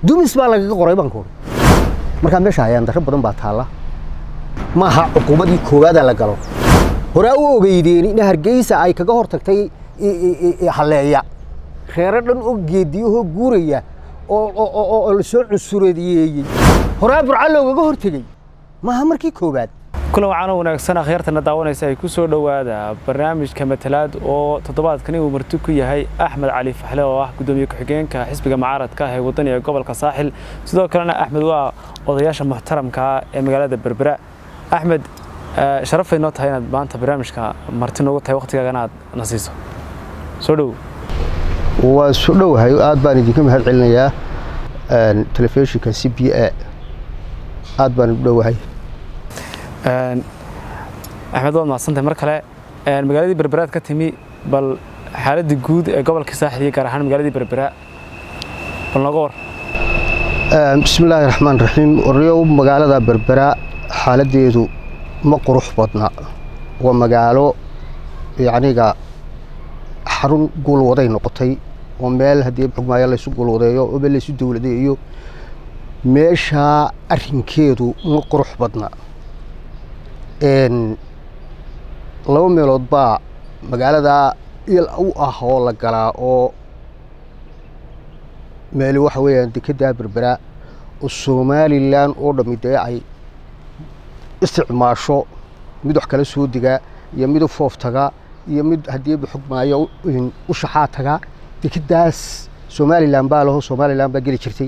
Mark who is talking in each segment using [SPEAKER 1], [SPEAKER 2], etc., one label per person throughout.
[SPEAKER 1] dumis baa lagaga qoray baan kuuri markaa meesha ayaan darro badan baa taalla maaha cuquubadii koowaadaa la galo horaa u ogeydeen in hargeysa ay kaga hor tagtay halleeya reero dhan oo geediyahoo guuraya oo la soo cunsureediyeeyey horaa burca loogaga hor tegey maaha markii koowaad
[SPEAKER 2] kulan wacaano wanaagsan akhyaartana daawanaysa ay ku soo dhowaada barnaamijka matalaad oo toddobaadkani uu marti ku yahay axmed cali faxle oo ah guddoomiye ku-xigeenka xisbiga mucaaradka ah ee wadani ee gobolka saaxil sidoo kalena axmed waa odayaasha muxtaramka ee magaalada berbera axmed sharafay noo tahay inaad maanta barnaamijka marti noogu tahay waqtigaagana aad na siiso soo dhow
[SPEAKER 1] waa soo dhowahay aad baan idinka mahad celinayaa telefishinka c b a aad baan u dhowahay
[SPEAKER 2] axmed waad mahadsantahay mar kale magaaladii berberaad ka timi bal xaaladii guud ee gobolka saaxil iyo gaar ahaan magaaladii berbera bal nooga war
[SPEAKER 1] bismi illaahi raxmaan raxiim oryow magaalada berbera xaaladeedu ma qurux badna waa magaalo yacniga xarun guulwaday noqotay oo meel haddii xugmaayo laysu guulwadeeyo oo meel laysu dowladeeyo meeshaa arrinkeedu ma qurux badna laba meelood baa magaalada il u ah oo la galaa oo meeli waxa weeyaan dekeddaa berbera oo somalilan oo dhammi dee ay isticmaasho mid wax kala soo diga iyo mid u foof taga iyo mid haddii xugmaayo u shaxaa taga dekeddaas somalilan baa laho somalilan baa geli jirtay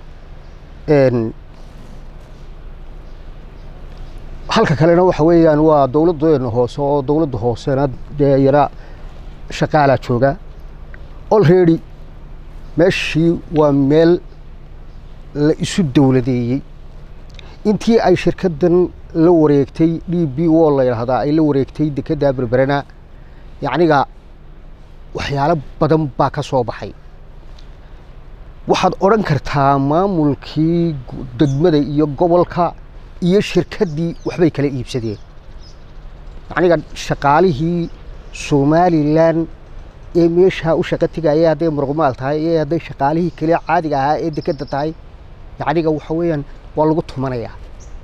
[SPEAKER 1] halka kalena waxa weeyaan waa dowladdeena hoose oo dowladda hoosena dee yara shaqaalaa jooga olready meeshii waa meel la isu dowladeeyey intii ay shirkaddan la wareegtay d b wo la yidhaahdaa ay la wareegtay dekedda berberena yacniga waxyaalo badan baa ka soo baxay waxaad odhan kartaa maamulkii degmada iyo gobolka iyo shirkaddii waxbay kala iibsadeen yacniga shaqaalihii somalilan ee meeshaa u shaqo tegaya hadday muruqmaal tahay ee hadday shaqaalihii kale caadiga ahaa ee dekedda tahay yacniga waxa weeyaan waa lagu tumanayaa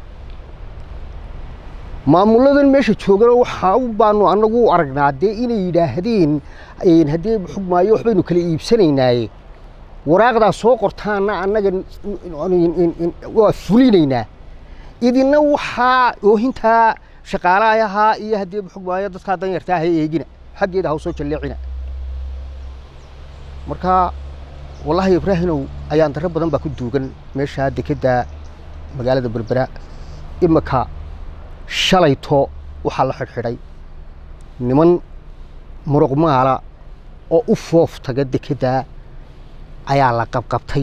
[SPEAKER 1] maamuladan meesha joogana waxaa baanu annagu u aragnaa dee inay yidhaahdeen haddii xugmaayo waxbaynu kala iibsanaynaaye waraaqdaa soo qortaana annaga waa fulinaynaa idina waxaa oohintaa shaqaalayahaa iyo haddii xugmaayo dadkaa danyartaa ha eegina xaggeeda ha soo jalleecina marka wallaahi ibraahimow ayaan darro badan baa ku duugan meeshaa dekedda magaalada berbera imika shalayto waxaa la xidhxidhay niman muruqmaala oo u foof taga dekedda ayaa la qabqabtay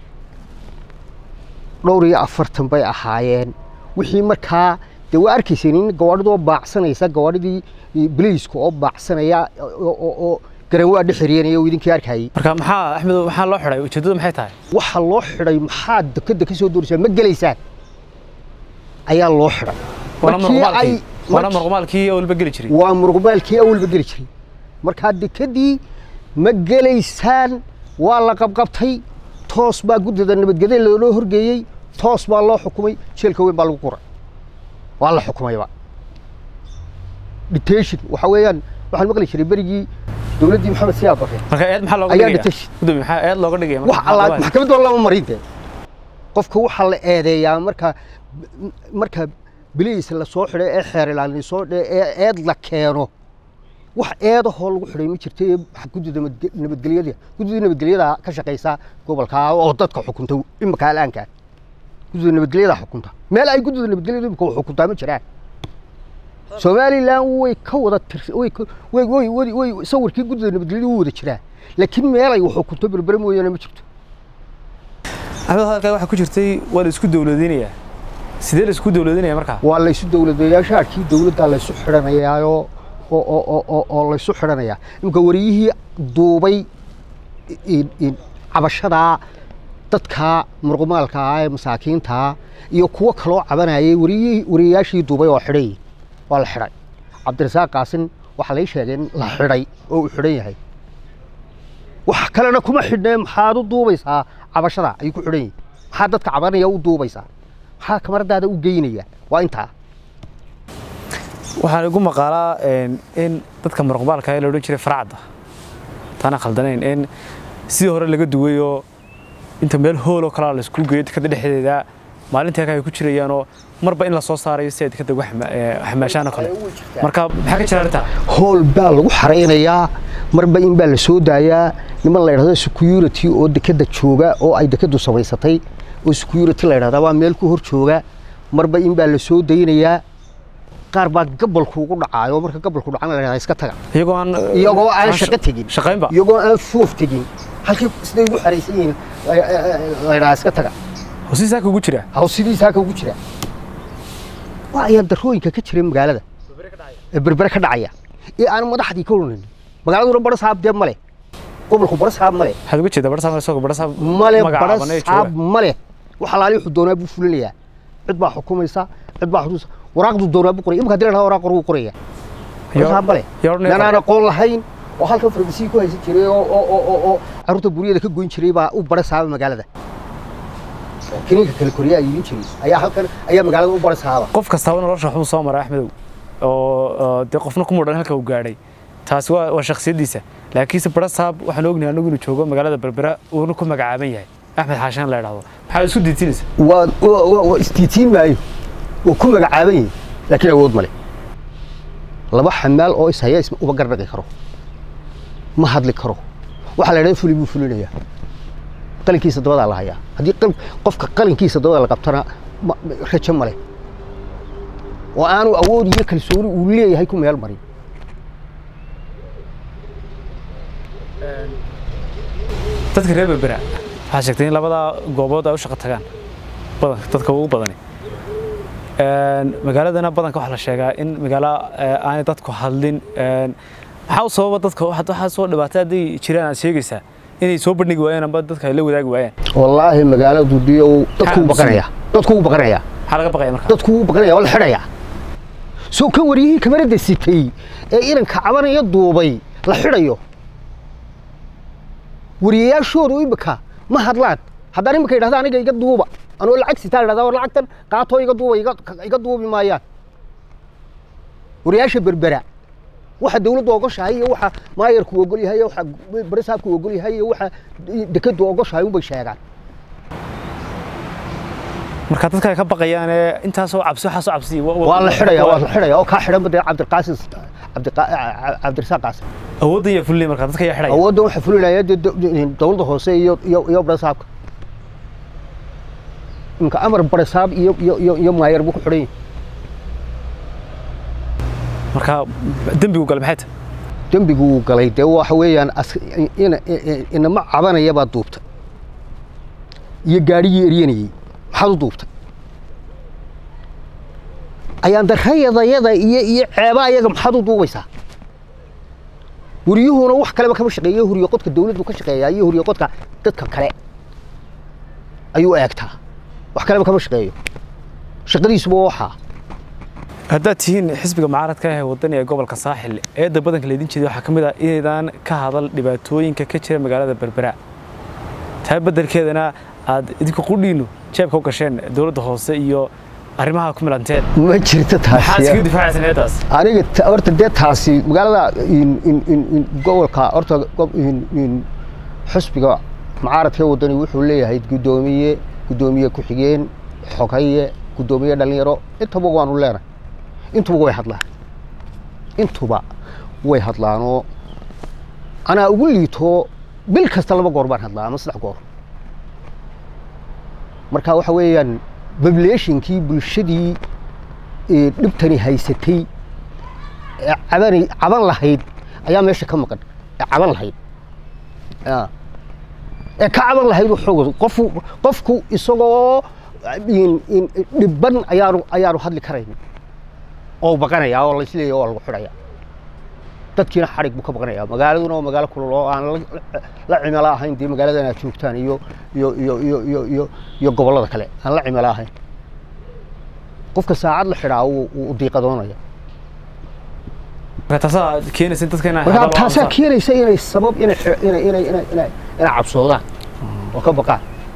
[SPEAKER 1] dhowr iyo afartan bay ahaayeen wixii markaa dee waa arkayseen in gawaadhidoo baacsanaysa gawaadhidii biliiska oo baacsanaya oo garanwaa dhexeryenaya oo idinkii arkayey
[SPEAKER 2] marka maxaa axmed maxaa loo xidhay ujeeddadu maxay tahay
[SPEAKER 1] waxa loo xidhay maxaad dekedda ka soo dooraysaa ma gelaysaan ayaa loo xidhay
[SPEAKER 2] waana muruqmaalkii awalba geli jiray
[SPEAKER 1] waa muruqmaalkii awalba geli jiray markaa dekeddii ma gelaysaan waa la qabqabtay toos baa guddida nabadgede loo horgeeyey toos baa loo xukumay jeelka weyn baa lagu quray waa la xukumayba detention waxa weeyaan waxaan maqli jiray berigii dowladdii maxamed siyaad bare
[SPEAKER 2] marka eed maxaa looga
[SPEAKER 1] ayaa
[SPEAKER 2] dhigaya
[SPEAKER 1] detention
[SPEAKER 2] gudoomiye maxaa eed looga dhigaya
[SPEAKER 1] wax alla maxkamad waa lama marin dee qofka waxaa la eedeeyaa marka marka biliis la soo xidhay ee xeer ilaalin soo ee eed la keeno wax eedahoo lagu xidhay ma jirta ee guddida nabadgelyada guddida nabadgelyada ka shaqaysa gobolka oo dadka xukunta imika alaanka guddida nabadgelyada xukunta meel ay guddida nabadgelyada imika xukuntaa ma jiraan somalilan way ka wada way way way sawirkii guddida nabadgelyada u wada jiraa laakiin meel ay wax xukunto berbere mooyaane ma jirto
[SPEAKER 2] axmed hadalkaa waxaa ku jirtay waa la isku dowladinayaa sidee la isku dowladinaya markaa
[SPEAKER 1] waa laysu dowladeeyaa shaarkii dowladda laysu xidhanayaayo oo laysu xidhanayaa imika wariyihii duubay cabashadaa dadka muruqmaalka ah ee masaakiintaa iyo kuwo kaloo cabanayay wariyihii wariyayaashii duubay oo xidhay waa la xidhay cabdirasaaq qaasin waxaa lay sheegay in la xidhay oo uu xidhan yahay wax kalena kuma xidhnee maxaad u duubaysaa cabashada ayuu ku xidhan yihin maxaa dadka cabanaya u duubaysaa maxaa kamaradaada u geynaya waa intaa
[SPEAKER 2] waxaan igu maqaalaa in dadka marqubaalka la odhan jiray faracda taana khaldanayn in sidii hore laga duwayoo inta meel hooloo kalaa laisku geeyo dekada dhexdeeda maalintii ay ku jirayaanoo marba in la soo saarayo si ay dekada uga xamaashaan oo kale marka maxaa ka jira arrintaa
[SPEAKER 1] hool baa lagu xaraynayaa marba in baa la soo daayaa niman la yidhahdo security oo dekada jooga oo ay dekadu samaysatay oo security la yidhahdaa waa meel ku hor jooga marba in baa la soo daynayaa qaar baa gabalku ugu dhacaayo marka gabalku dhacana la yidhahdaa iska taga
[SPEAKER 2] iyagoo aan
[SPEAKER 1] iyagoo aan shaqo tegin
[SPEAKER 2] shaqaynba
[SPEAKER 1] iyagoo aan foof tegin halkii siday ugu xaraysan yihiin la yidhahdaa iska taga
[SPEAKER 2] hosii saaka ugu jira
[SPEAKER 1] haw sidiisaa ka ugu jira waa ayaan darooyinka ka jira magaalada ee berbere ka dhacaya ee aan madaxdii ka odhanin magaaladuna bara saab dee male gobolku bara saab male
[SPEAKER 2] waxaad uga jeedaa barsaab isagoo barsaab
[SPEAKER 1] male bara
[SPEAKER 2] magacaaban ee
[SPEAKER 1] saab
[SPEAKER 2] jooga
[SPEAKER 1] male wax alaali wuxuu doonaa buu fulinayaa cid baa xukumaysa cid baa xuduusa waraaqdu doonaa buu qoraya imika hadii la dhahdo waraaq qoruu qoraya bara saab male
[SPEAKER 2] yaa odhanaya
[SPEAKER 1] nanaan aqoon lahayn oo halkan farmasiyi ku haysan jiray oo oo oo oo oo carruurta buryada ka goyn jiray baa u bara saaba magaalada kiniinka kale koryaa iibin jiray ayaa halkan ayaa magaalada u bara saaba
[SPEAKER 2] qof kastaaba nolosha waxbuu soo maray axmedow oo oo dee qofna ku mudhan halka uu gaadhay taasi waa waa shakhsiyaddiisa laakiinse barasaab waxaan ognahay anagu inuu joogo magaalada berbera uuna ku magacaaban yahay axmed xaashaan la idhaahdo maxaad isku diidsinaysa
[SPEAKER 1] waa waa- waa- waa isdiitiin maayo waa ku magacaaban yihin laakiin awood male laba xamaal oo ishaya isma uba gardhaqi karo ma hadli karo waxaa la idhahda fuli buu fulinayaa qalinkiisa dabadaa la hayaa haddii qal- qofka qalinkiisa dabada la qabtana ma- ma- rajo male oo aanu awood iyo kalsooni uu leeyahay ku meel marin
[SPEAKER 2] dadka reer berbera waxaa sheegtay in labadaa goobood ay u shaqo tagaan badanka dadka ugu badani Een, magaaladana badanka waxaa la sheegaa in magaalo eh, aanay dadku hadlin Een, maxaa u sababa dadka waxaad- waxaa soo dhibaatay hadday jiraan aad sheegaysaa inay soo bandhigi waayaan amba dadka ay la wadaagi waayaan
[SPEAKER 1] wallaahi magaaladu diyow dadku u
[SPEAKER 2] Maxaa
[SPEAKER 1] baqanaya dadku u baqanaya
[SPEAKER 2] maxaa laga baqaya marka
[SPEAKER 1] dadku wuu baqanaya waa la xidhayaa soo kan wariyihii kamarada sitay ee inanka cabanaya duubay la xidhayo wariyayaashoodu imika ma hadlaan haddaan imika yidhahda aniga iga duuba anoo lacag sitaa yidhahda war lacagtan qaatoo iga duuba iga iga duubi maayaan wariyayaasha berbera waxa dawladdu ogoshahay iyo waxa maayarku ogol yahay iyo waxa barisaabku ogol yahay iyo waxa dekadu ogoshahay unbay sheegaan
[SPEAKER 2] marka dadka ay ka baqayaan ee intaasoo cabsi waxaasoo cabsi
[SPEAKER 1] waa la xidhaya waa la xidhaya oo kaa xidhan badee cabdiqaasim cabdiqa- cabdirasaaq qaasim
[SPEAKER 2] awoodda iyo fulli marka dadka ayaa xidhaya
[SPEAKER 1] awoodda waxaa fulinaya dee do- dowladda hoose iyo iyo iyo barasaabka imka amar barasaab iyo iyo iyo iyo maayar buu ku xidhan yahay
[SPEAKER 2] marka dembigu gale maxay tahay
[SPEAKER 1] dembigu uu galay dee waxa weeyaan as- ina- i- inama cabanaya baa duubtay iyo gaadhigii eryanayey maxaad u duubtay ayaan darayadayada iyo iyo ceeba ayaga maxaad u duubaysaa wariyuhuna wax kaleba kama shaqeeyo huriyo qodka dawladdu ka shaqeeyaa iyo huriyo qodka dadka kale ayuu eegtaa wax kaleba kama shaqeeyo shaqadiisuba waxaa
[SPEAKER 2] haddaad tihiin xisbiga mucaaradka ah ee wadani ee gobolka saaxil eedda badanka laydin jeeday waxaa ka mid ah inaydaan ka hadal dhibaatooyinka ka jira magaalada berbera taa beddelkeedana aad idinku qudhiinu jeebka u gasheen dowladda hoose iyo arrimaha ku milanteen
[SPEAKER 1] ma jirto
[SPEAKER 2] maxaad
[SPEAKER 1] taasi
[SPEAKER 2] iskaga difaacaysan eeddaas
[SPEAKER 1] aniga ta- horta dee taasi magaalada in- in- in- in gobolka horta gob- in- in xusbiga mucaaradka wadani wuxuu leeyahay guddoomiye guddoomiye ku-xigeen xogaye guddoomiye dhalinyaro intaba waanu leenahay intuba way hadlaan intuba way hadlaanoo anaa ugu liito bil kasta laba goor baan hadlaa ama saddex goor marka waxa weeyaan populationkii bulshadii ee dhibtani haysatay ee cabani caban lahayd ayaa meesha ka maqan ee caban lahayd Ya. ee ka caban lahayd waxooga qofu qofku isagoo in- in- dhibban ayaanu ayaanu hadli karayn oo baqanaya oo laisleeyahy oo lagu xidhaya dadkiina xadhig buu ka baqanaya magaaladuna waa magaalo kulul oo aan la- la cimilo ahayn dee magaaladan aad joogtaan iyo iyo iyo iyo iyo iyo iyo gobollada kale aan la cimilo ahayn qofka saacad la xidhaa wuu wuu diiqadoonaya
[SPEAKER 2] marka taasaa keenaysa in dadka inay
[SPEAKER 1] marka
[SPEAKER 2] hadal
[SPEAKER 1] taasaa
[SPEAKER 2] aamusaan.
[SPEAKER 1] keenaysa inay sabab inay xi- inay inay inay inay inay cabsoodaan oo ka baqaan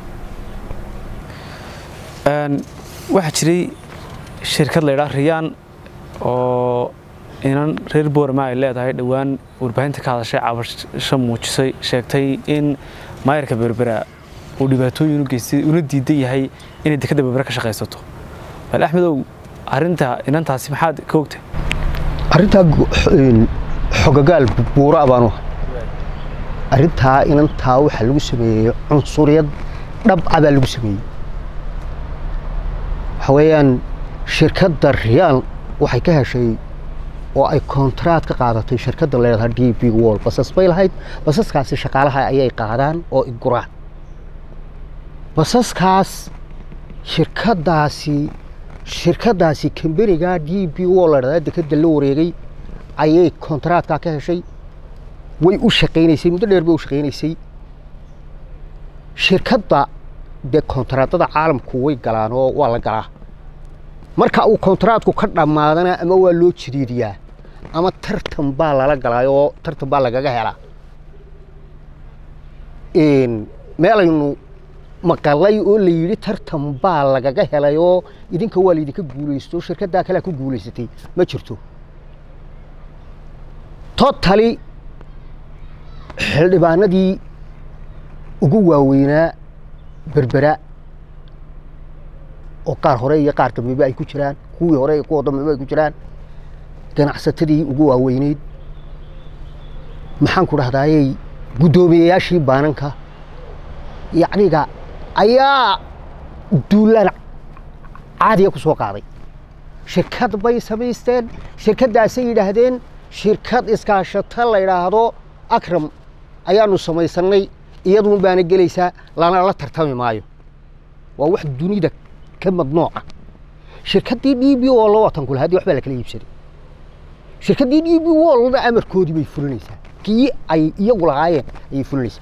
[SPEAKER 2] waxaa jiray shirkad la ydhaa riyaan oo inan reer boorama ay leedahay dhowaan warbaahinta ka hadashay cabasho muujisay sheegtay in maayarka berbera uu dhibaatooyin u geystay una diidan yahay inay dekadda berbera ka shaqaysato bal axmedow arrinta inantaasi maxaad ka ogtay
[SPEAKER 1] arrintaa xogagaal buura baanu arrintaa inantaa waxaa lagu sameeyey cunsuriyad dhabca baa lagu sameeyey waxa weeyaan shirkadda riyaan waxay ka heshay oo ay kontraad ka qaadatay shirkadda leedaha d b wall basas bay lahayd basaskaasi shaqaalaha ayay qaadaan oo iguraan basaskaas shirkaddaasi shirkaddaasi kamberiga d b wall la dhahdaa dekadda la wareegay ayay kontraadkaa ka heshay way u shaqaynaysay muddo dheer bay u shaqaynaysay shirkadda dee kontraadada caalamku way galaan oo waa la galaa marka uu kontraadku ka dhammaadana ama waa loo jiriiriyaa ama tartan baa lala galaayo oo tartan baa lagaga helaa meelaynu maqalay oo la yidhi tartan baa lagaga helay oo idinka waa laydinka guulaysto shirkaddaa kalea ku guulaysatay ma jirto totali xildhibaanadii ugu waaweynaa berbera oo qaar hore iyo qaar dambeba ay ku jiraan kuwii hore iyo kuwa dambeba ay ku jiraan ganacsatadii ugu waaweyneyd maxaan ku dhahdaayey guddoomiyeyaashii baananka yacniga ayaa duulaan caadiya ku soo qaaday shirkad bay samaysteen shirkaddaasay yidhaahdeen shirkad iskaashato la yidhaahdo akram ayaanu samaysannay iyaduun baana gelaysaa lana la tartami maayo waa wax dunida ka madnooca shirkaddii d b o la watan kule haddii waxbaa la kala iibsaday shirkaddii d b wolna amarkoodii bay fulinaysaa kii ay iyagu lahaayeen ayay fulinaysaa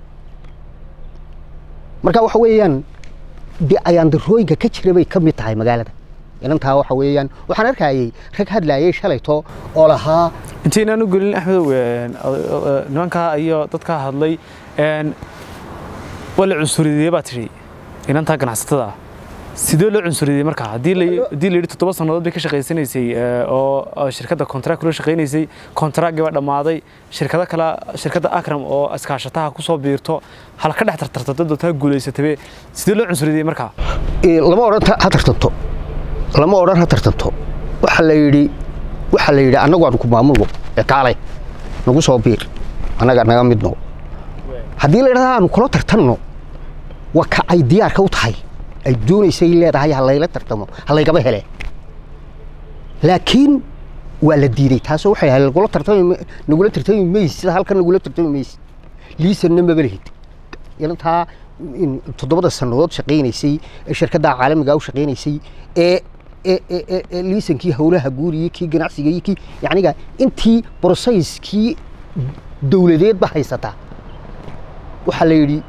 [SPEAKER 1] marka waxa weeyaan dee ayaandarooyinka ka jira bay ka mid tahay magaalada inantaa waxa weeyaan waxaan arkayay rag hadlaayay shalayto oo lahaa
[SPEAKER 2] intaynaan u gelin axmedow nimankaa iyo dadkaa hadlay waa la cunsuriyey baa tidhi inantaa ganacsatada ah sidee loo cunsuriyey markaa haddii la yidhi toddoba sannadood bay ka shaqaysanaysay oo shirkadda kontract kula shaqaynaysay kontraaggii baa dhammaaday shirkado kale shirkadda akram oo iskaashataha ku soo biirto hal ka dhex tartarta dad taa guulaysatabe sidee loo cunsuriyey markaa
[SPEAKER 1] lama odhan ha tartanto lama odhan ha tartanto waxaa la yidhi waxaa la yidhi annagu aanu ku maamulno ee kaalay nagu soo biir annaga naga midno haddii la yidhahda aanu kula tartanno waa ka ay diyaarka u tahay ay doonaysay leedahay ha layla tartamo ha laygaba hele laakiin waa la diiday taasoo waxay ahayd nagula tartami nagula tartami maysid sida halkan nagula tartami maysid liisanna maba lehid inantaa toddobada sannadood shaqaynaysay ee shirkadda caalamiga u shaqaynaysay ee ee liisankii howlaha guud iyo kii ganacsiga iyo kii yacniga intii brosayskii dowladeedba haysataa waxaa la yidhi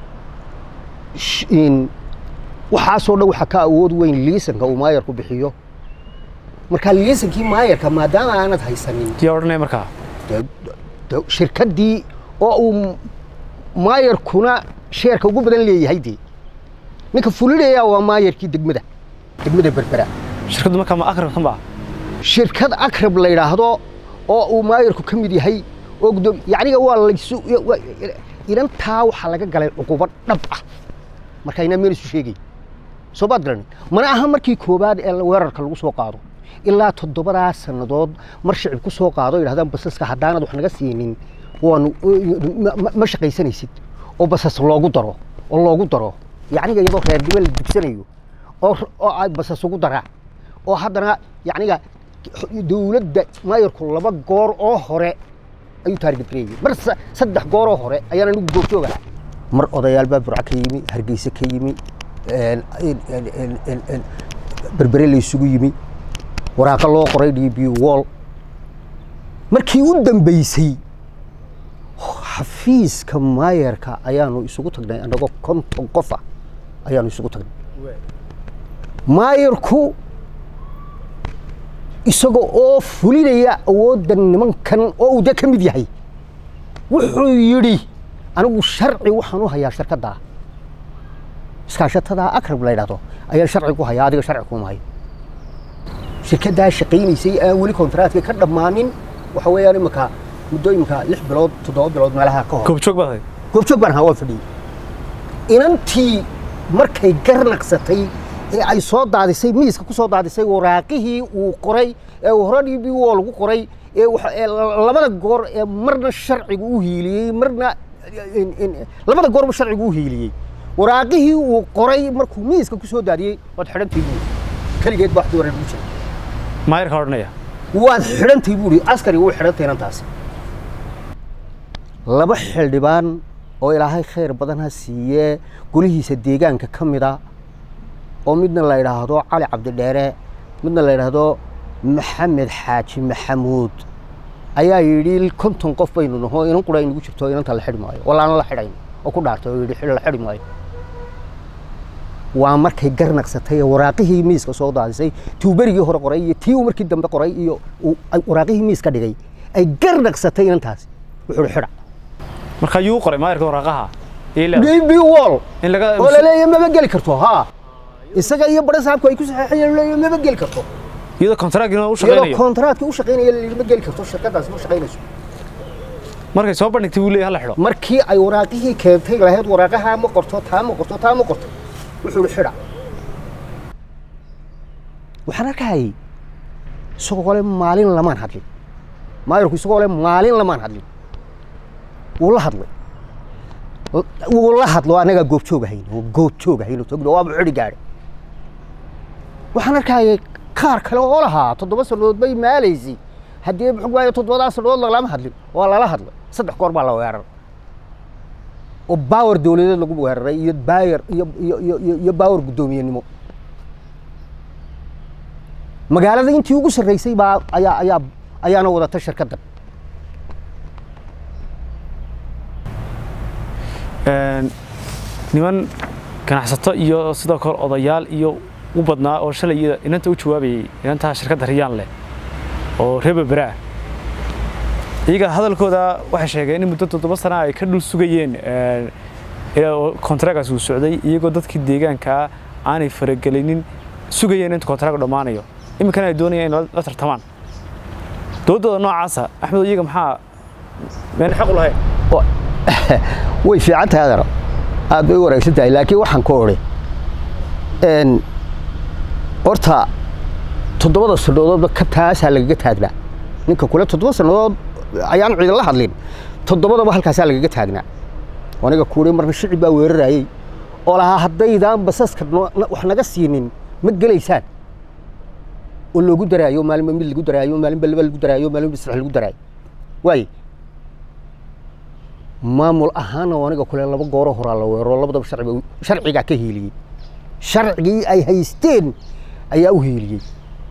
[SPEAKER 1] waxaasoo dhan waxaa ka awood weyn liisanka uu maayarku bixiyo marka liisankii maayarka maadaama aanad haysanin
[SPEAKER 2] yaa odhanaya markaa
[SPEAKER 1] shirkaddii oo uu maayarkuna sheerka ugu badan leeyahay dee ninka fulinaya waa maayarkii degmada degmada berbera
[SPEAKER 2] shirkaddu markaa ma akrab kan baa
[SPEAKER 1] shirkad akrab la yidhaahdo oo uu maayarku ka mid yahay oo guddoom yacniga waa laysu inantaa waxaa laga galay cuqubo dhab ah marka inaa meel isu sheegay soo baad garanin mana aha markii koowaad ee weerarka lagu soo qaado ilaa toddobadaa sannadood mar shicib ku soo qaado yidhahdaan basaska haddaanad wax naga siinin waanu ma shaqaysanaysid oo basas loogu daro oo loogu daro yacniga iyadoo reernimo la dugsanayo oo oo ay basas ugu daraa oo haddana yacniga dowladda maayarku laba goor oo hore ayuu taarget gareeyey mar saddex goor oo hore ayaan anigu goobjoog ahaa mar odayaal baa burca ka yimi hargeysa ka yimi berbere la isugu yimi waraaqa loo qoray d b wall markii u dambeysay xafiiska maayarka ayaanu isugu tagnay annagoo konton qofa ayaanu isugu tagnay maayarku isaga oo fulinaya awoodda nimankan oo uu dee ka mid yahay wuxuu yidhi anigu sharci waxaan u hayaa shirkaddaa iskaashatada akrab la yidhahdo ayaan sharci ku hayaa adiga sharci kuma hayo shirkaddaa shaqaynaysay aan weli kontaraatkii ka dhammaanin waxa weeyaan iminka muddo iminka lix bilood toddoba bilood meelaha ka hor
[SPEAKER 2] goobjoog baad ahayd
[SPEAKER 1] goobjoog baan ahaa waan fadhiyey inantii markay garnaqsatay ee ay soo daadisay miiska ku soo daadisay waraaqihii uu qoray ee uu hore dhibi woo lagu qoray ee waxa- ee labada goor ee marna sharcigu u hiiliyey marna in- in- labada goorba sharcigu u hiiliyey waraaqihii uu qoray markuu miiska ku soo daadiyey waad xidhantii buuri keligeed baa waxdii wareer ugu jiray
[SPEAKER 2] maayirka odhanaya
[SPEAKER 1] waad xidhantay buuri askari wuu xidhantay inantaasi laba xildhibaan oo ilaahay khayr badan ha siiyee golihiisa deegaanka ka mida oo midna la yidhaahdo cali cabdidheere midna la yidhaahdo maxamed xaaji maxamuud ayaa yidhi konton qof baynu naho inan qura inagu jirto inanta la xidhi maayo wallaana la xidhayn oo ku dhaartay oo yidhi "Xidh- la xidhi maayo waa markay garnaqsatay ee waraaqihii miiska soo daadisay tii uu berigii hore qoray iyo tii uu markii dambe qoray iyo uu ay waraaqihii miiska dhigay ay garnaqsatay inantaasi wuxuu hi xidha
[SPEAKER 2] marka yuu qoray maayirka waraaqaha ii leedahay.
[SPEAKER 1] db wall
[SPEAKER 2] in laga
[SPEAKER 1] oo la leeyahay maba geli karto ha isaga iyo bare saabku ay ku saxeexayeen leeyahay maba geli karto
[SPEAKER 2] iyadoo kontaraagiina u
[SPEAKER 1] iyadoo
[SPEAKER 2] shaqaynayo
[SPEAKER 1] kontaraatka u shaqaynaya la yidhi ma geli karto shirkadaasi ma shaqaynayso
[SPEAKER 2] markay soo bandhigtay wuu leeyahay hala xidho
[SPEAKER 1] markii ay waraaqihii keentay lahayd waraaqaha ma qorto taa ma qorto taa ma qorto wuxuu hi xidha waxaan arkayay isagoo le maalin lamaan hadlin maayirku isagoo le maalin lamaan hadlin wuu la hadlay wuu la hadlo anagaa goobjoog ahayn oo goobjoog ahayn oo togno waaba xidhi gaadhay waxaan arkayay kaar kale oo lahaa toddoba sannadood bay maalaysay haddii muxuu waaye toddobadaa sannadood lama hadlin waa lala hadlay saddex goor baa la weeraray oo baawar dawladeed lagu weeraray iyo baayar iyo iyo iyo iyo iyo baawar guddoomiyenimo magaalada intii ugu sarreysay baa ayaa ayaa ayaana wadata shirkaddan
[SPEAKER 2] Een, niman ganacsato iyo sidoo kale odayaal iyo u badnaa oo shalay iyada inanta u jawaabayay inantaa shirkadda riyaan leh oo reer berbera ah iyaga hadalkooda waxay sheegeen in muddo toddoba sana ay ka dhul sugayeen een, ilaa oo kontaragaas uu socday iyagoo dadkii deegaanka aanay faragelinin sugayeen inta kontaraagu dhammaanayo iminkana ay doonayaan in la- la tartamaan dowladdooda noocaasa axmed iyaga maxaa meen xaq u lahayn
[SPEAKER 1] way fiican tahay adar aad bay u wanaagsan tahay laakiin waxaan ku odhi n horta toddobada sannadoodba ka taasaa lagaga taagnaa ninka kule toddoba sannadood ayaan ciidan la hadlin toddobadaba halkaasaa lagaga taagnaa aniga kuuri marna shicib baa weerarayey oo lahaa haddaydaan basaska no- na- wax naga siinin ma gelaysaan oo loogu daraayo maalinba mid lagu daraayo maalinba laba lagu daraayo maalinba saddex lagu daraayo waaye maamul ahaana oo aniga kule laba gooro horaa la weero labadaba sharciga sharcigaa ka hiiliyey sharcigii ay haysteen ayaa u hiiliyey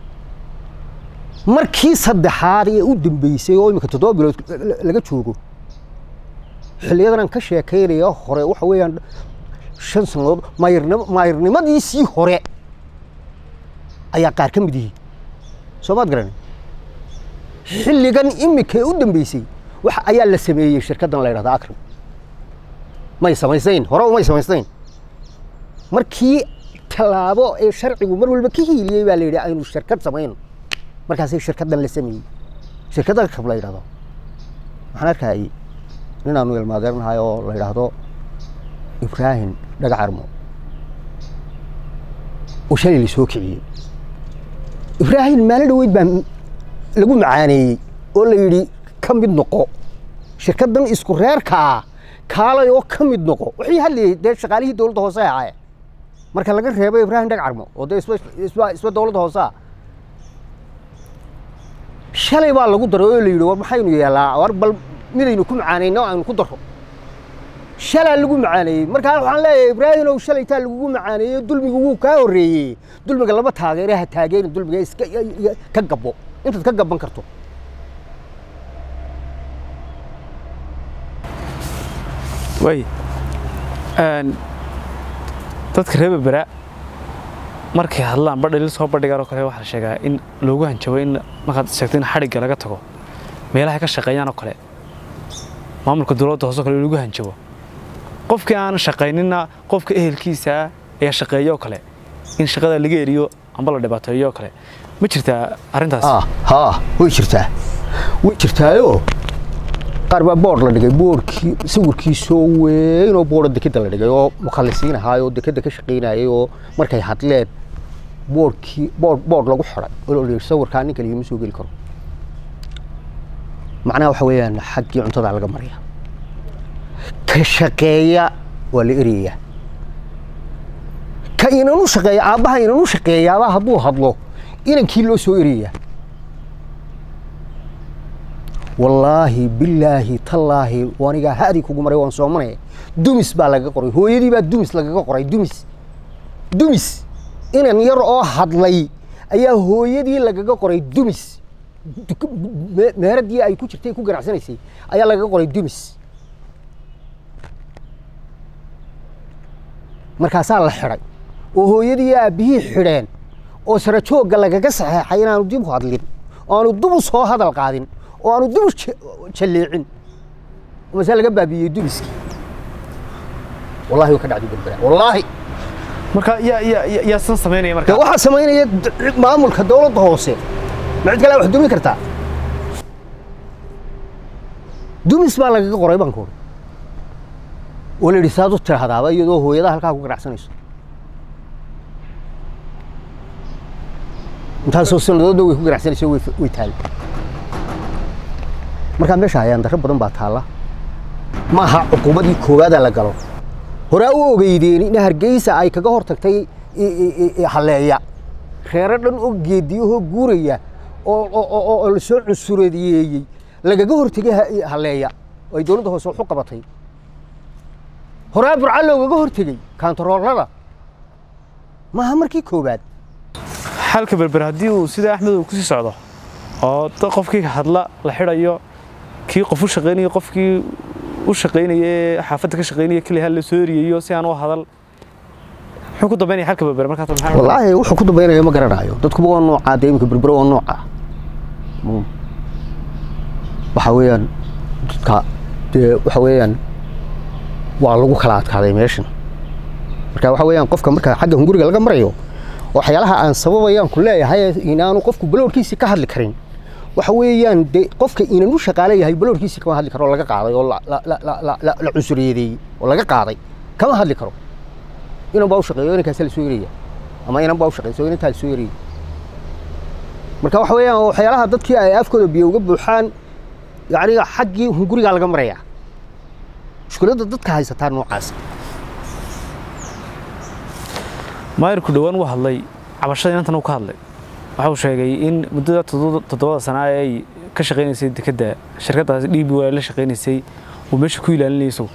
[SPEAKER 1] markii saddexaad ee u dambeysay oo imika toddoba bilood la- laga joogo xilliyadan aan ka sheekaynaya hore waxa weeyaan shan sannadood maayirnimo maayirnimadiisii hore ayaa qaar ka mid yihiin soo maad garan xilligan imika u dambeysay waxa ayaa la sameeyey shirkaddan la yidhahda akrim may samaysayn hore umay samaysayn markii tallaabo ee sharcigu mar walba ka hiiliyey baa la yidhi aynu shirkad samayno markaasay shirkaddan la sameeyey shirkadda akrim la yidhahdo waxaan arkayay ninaanu ilmaadeernahay oo la yidhaahdo ibraahim dhagacarmo oo shalay la soo kiciyey ibraahim maalin dhaweyd baa lagu macaaneeyey oo la yidhi ka mid noqo shirkaddan isku reerkaa kaalay oo ka mid noqo wixii hadlayay dee shaqaalihii dowladda hoose ahaye marka laga reebo ibraahim dhagcarmo oo dee isba isba isba dowladda hoose ah shalay baa lagu daray oo la yidhi war maxaynu yeelaa war bal midaynu ku macaanayno aynu ku daro shalaa lagu macaaneeyey markaa waxaan leeyahay ibraahim ow shalaytaa lagugu macaaneeyey dulmigu wuu kaa horreeyey dulmiga lama taageere ha taageerin dulmiga iska ka gabbo intaad ka gabban karto
[SPEAKER 2] way een dadka reer berbera markay hadlaan badhalil soo bandhigaan oo kale waxaa la sheegaa in loogu hanjabo in markaad sheegto in xadhigga laga tago meelaha ka shaqeeyaan oo kale maamulka dowladda hoose oo kale in lagu hanjabo qofkii aan shaqaynina qofka ehelkiisa ayaa shaqeeyo oo kale in shaqada laga eriyo amba la dhibaateeyo oo kale ma jirtaa arrintaas
[SPEAKER 1] ah haa way jirtaa way jirtaayoo qaar baa boodh la dhigay boodhkii sawirkiisoo weyn oo boodha dekeda la dhigay oo mukhalisiin ahaay oo dekeda ka shaqaynayay oo markay hadleen boodhkii boodh boodh lagu xiday oo la yidhi sawirkaa ninka ligama soo geli karo macnaha waxa weeyaan xaggii cuntada laga maraya ka shaqeeya waa la erayaa ka inanu shaqeeya aabbaha inanu shaqeeyaaba hadduu hadlo inankii loo soo erayaa wallaahi bilaahi tallaahi anigaa hadii kugu maray waan soomanaya dumis baa lagaga qoray hooyadii baa dumis lagaga qoray dumis dumis inan yar oo hadlay ayaa hooyadii lagaga qoray dumis meeradii ay ku jirtay ku ganacsanaysay ayaa lagaga qoray dumis markaasaa la xidhay oo hooyadii aabbihii xidheen oo sara joogga lagaga saxeexay inaanu dib u hadlin oo aanu dib u soo hadal qaadin oo aanu dib u jalleecin mase laga baabiiyey dumiskii wallahi way ka dhacday berbera wallaahi
[SPEAKER 2] marka yaa yaa yaa- yaa san samaynaya
[SPEAKER 1] de
[SPEAKER 2] marka
[SPEAKER 1] waxaa samaynaya d- maamulka dawladda hoose ma cid kale wax dumi kartaa dumis baa lagaga qoray baan ku uri oo la yidhi saad u tidhaahdaaba iyadoo hooyadaha halkaa ku ganacsanayso intaasoo sanadooda way ku ganacsanayso way way taali markaa meesha hayaan darro badan baa taalla ma aha cuquubadii koowaadaa la galo horaa u ogeydeen in hargeysa ay kaga hor tagtay i- i- i- i- halleeya reero dhan oo geediyahoo guuraya oo oo- oo oo la soo cunsureeyeeyey lagaga hortegay ha- i- halleeya oo ay dowladda hoose wax u qabatay horaa burca loogaga hortegey kaantaroolada maaha markii koowaad
[SPEAKER 2] xalka berber haddii uu sida axmed uu kusii socdo oo dad qofkii hadla la xidhayo kii qof u shaqaynaya qofkii u shaqaynaya ee xaafadda ka shaqaynaya keli hal la soo eriyayo si aan u hadal muxuu ku dambeynaya xalka berber markaas maxaa
[SPEAKER 1] wallaahi wuxuu ku dambaynayo ma garanayo dadkuba waa noocaa dee iminka berbero waa nooca Mm. waxa weeyaan dadka dee waxa weeyaan waa lagu kala adkaaday meeshan marka waxa weeyaan qofka marka xagga hunguriga laga marayo waxyaalaha aan sababayaan ku leeyahay inaanu qofku baloorkiisi ka hadli karin waxa weeyaan de qofka inan u shaqaale yahay baloorkiisi kama hadli karo oo laga qaaday oo la- la- la- la- la- la- la cusuriyadeeyey oo laga qaaday kama hadli karo inan baa u shaqeeyo inankaasa la soo eraya ama inan baa u shaqeyso inantaa la soo eraya marka waxa weeyaan waxyaalaha dadkii ay afkooda biyo uga buuxaan yacni xaggii hungurigaa laga marayaa mushkiladda dadka haysataa noocaas
[SPEAKER 2] maayirku dhowaan uu hadlay cabashada inantan uu ka hadlay waxa uu sheegay in muddada toddoba- toddobada sana ee ay ka shaqaynaysay dekedda shirkaddaasi d b y la shaqaynaysay uu meesha ku ilaalinayay isagu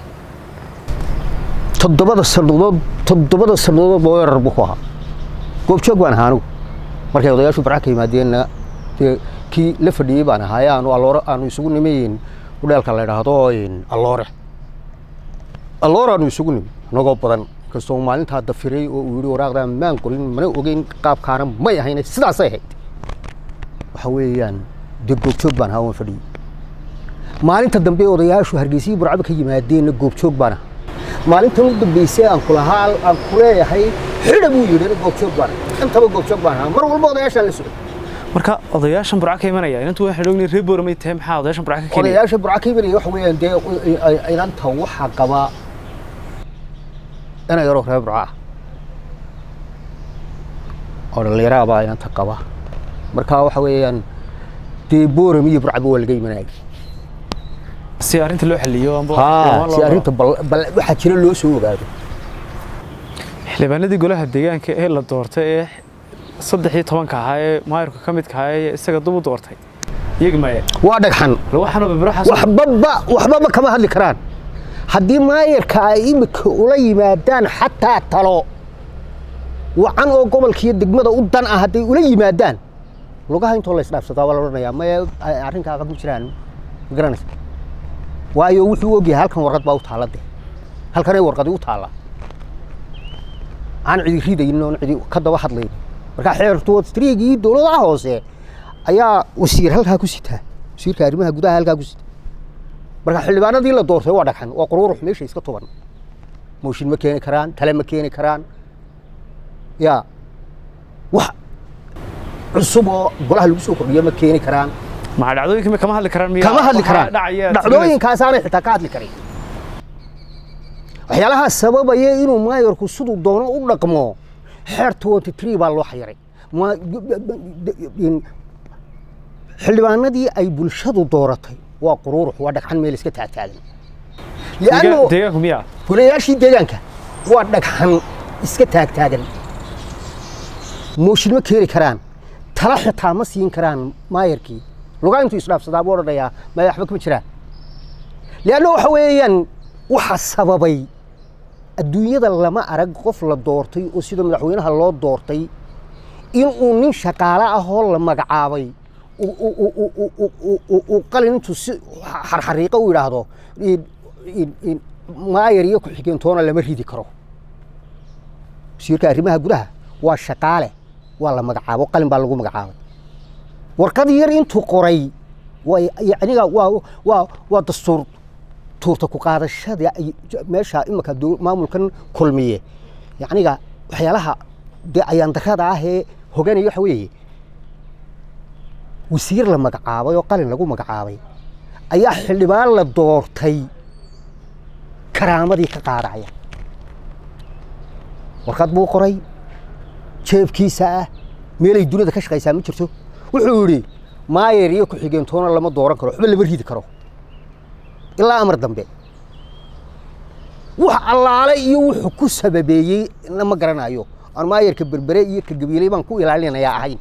[SPEAKER 1] toddobada sannadood toddobada sannadood baa weerar buu ku ahaa goobjoog baan ahaa anigu markay odayaashu barca ka yimaadeenna dee kii la fadhiyey baan ahaa ee aanu alloore aanu isugu nimayn udheelka la idhaahdo in alloore alloore aanu isugu nimi anagoo badan kastoo maalintaa dafiray oo uu yidhi waraaqdaa maan qorin mana ogeyn qaabkaana may ahayne sidaasay ahayd waxa weeyaan dee goobjoog baan ahaa waan fadhiyey maalinta dambe odayaashu hargeysihii burcaba ka yimaadeenna goobjoog baan ahaa maalintan u dambeysay aan kulahaa aan ku leeyahay xidha buu yidhi goobjoog baan ahaa. intaba goobjoog baan ahaa mar walba odayaashaan la socday
[SPEAKER 2] marka odayaashan burca ka imanaya inantu waxaan ognay reer booramay tahay maxaa odayaashan burca ka keenaya
[SPEAKER 1] odayaasha burca ka imanaya waxa weeyaan dee i- i- inanta waxaa qaba ina yaroo reer burca ah oo dhallinyaraha baa inanta qaba marka waxa weeyaan dee booram iyo burcaba waa laga imanaya
[SPEAKER 2] si arrinta loo xaliyo amba
[SPEAKER 1] haa
[SPEAKER 2] loo-
[SPEAKER 1] si arrinta bal bal waxaa jira loo soo ogaado
[SPEAKER 2] xildhibaanadii golaha deegaanka ee la doortay ee saddex iyo tobanka ahaa ee maayirka ka midka ahaa ee isaga dub u doortay iyaga maya
[SPEAKER 1] waa dhagxan
[SPEAKER 2] waxaana berberaxaas
[SPEAKER 1] waxbaba waxbaba kama hadli karaan haddii maayarka ay imika ula yimaadaan xataa talo wacan oo gobolkiiyo degmada u dan ah hadday ula yimaadaan lugaha intoo la isdhaafsadaa waa la odhanayaa maya ay arrinkaaga ma jiraan ma garanaysa waayo wuxuu ogyahay halkan warqad baa u taalla de halkanay warqadi u taalla aan cidi ridaynin oon cidi ka daba hadlayn marka xeertoodstriigii dowladaha hoose ayaa wasiir halkaa ku sitaa wasiirka arrimaha gudaha halkaa ku sita marka xildhibaanadii la doortay waa dhagxan waa quruurux meesha iska tuban mooshin ma keeni karaan tale ma keeni karaan ya wax cusub oo golaha lagu soo kordhiyo ma keeni karaan
[SPEAKER 2] maxaa dhacdooyinka kama hadli karaan miya
[SPEAKER 1] kama hadli
[SPEAKER 2] Waxaa
[SPEAKER 1] karaan
[SPEAKER 2] dhacaya
[SPEAKER 1] dhacdooyinkaasaanay xitaa ka hadli karin waxyaalaha sababaya inuu maayarku siduu doono u dhaqmo xeer twenty three baa loo xayiray Ma- in- xildhibaanadii ay bulshadu dooratay waa quruurux waa dhagxan meel iska taagtaagan
[SPEAKER 2] Deegaan-
[SPEAKER 1] lianno
[SPEAKER 2] deegaanku miya
[SPEAKER 1] golayaashii deegaanka waa dhagxan iska taagtaagan mooshin ma keeni karaan tala xitaa ma siin karaan maayarkii lugaa intuu isdhaafsadaa buu odhanayaa maya waxba kama jiraan lianna waxa weeyaan waxa sababay adduunyada lama arag qof la doortay oo sida madaxweynaha loo doortay inuu nin shaqaale ahoo la magacaabay uu- uu- uu- uu- uu- uu- uu- uu- uu qalin intuu si xarxariiqo u yidhaahdo in- in- in maayar iyo ku-xigeentoona lama ridi karo wasiirka arrimaha gudaha waa shaqaale waa la magacaabo qalin baa lagu magacaabay warqad yar intuu qoray way yacniga waa waa waa dastuur tuurta ku qaadashada ay- meesha imika dow- maamulkan kulmiye yacniga waxyaalaha dee ayaan darrada ah ee hoganaya waxa weeye wasiir la magacaabay oo qalin lagu magacaabay ayaa xildhibaan la doortay karaamadii ka qaadaya warqad buu qoray jeebkiisa ah meelay dunida ka shaqaysaa ma jirto wuxuu yidhi maayer iyo ku-xigeentoona lama dooran karo waxba lama ridi karo ilaa amar dambe wax allaale iyo wuxuu ku sababeeyey lama garanayo aan maayerka berbere iyo ka gabiiley baan ku ilaalinayaa ahayn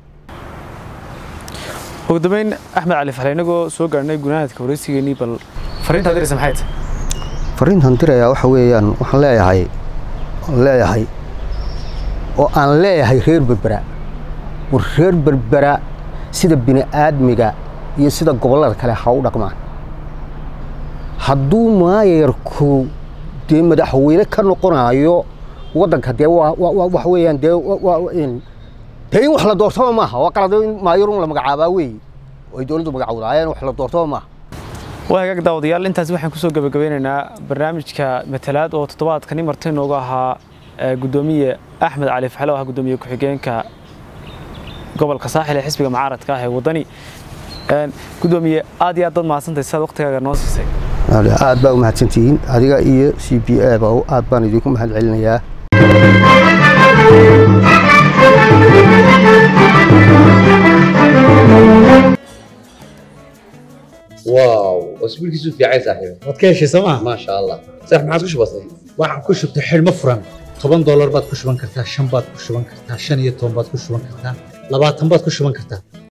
[SPEAKER 2] ugu dambeyn axmed cali faxle inagoo soo gaarnay gunaanadka wareysigeenii bal fariintaad diraysa maxay tahay
[SPEAKER 1] fariintan dirayaa waxa weeyaan waxaan leeyahay waan leeyahay oo aan leeyahay reer berbera war reer berbera sida bini aadmiga iyo sida gobollada kale ha u dhaqmaan hadduu maayarku dee madaxweyne ka noqonayo waddanka dee waa waa- waa- waxa weeyaan dee waa- waa- in- dee in wax la doortaba maaha waa qalad in maayarun la magacaabaa weeye oo ay dowladdu magacawdaayeen wax la doortaba maaha
[SPEAKER 2] waa hagaag daawadayaal intaas waxaan kusoo gabagabeynaynaa barnaamijka matalaad oo toddobaadkani marti noogu ahaa eh, gudoomiye axmed cali faxle oo ah gudoomiye ku-xigeenka gobolka saaxil ee xisbiga mucaaradka ah ee waddani Een, gudoomiye aad iyo aad baad mahadsantahay sidaad waqtigaaga noo siisay
[SPEAKER 1] aad baa u mahadsantihiin adiga iyo c b a ba aad baan idinku mahad celinayaa
[SPEAKER 3] واو اسبوع كيسو في عايز صاحبي
[SPEAKER 4] waad ka heshay sooma
[SPEAKER 3] ما شاء الله صح ما عادش بسيط
[SPEAKER 4] waxaan ku shubtay xidhmo furan toban doolar baad ku shuban kartaa shan baad ku shuban kartaa shan iyo toban baad ku shuban kartaa labaatan baad ku shuban kartaa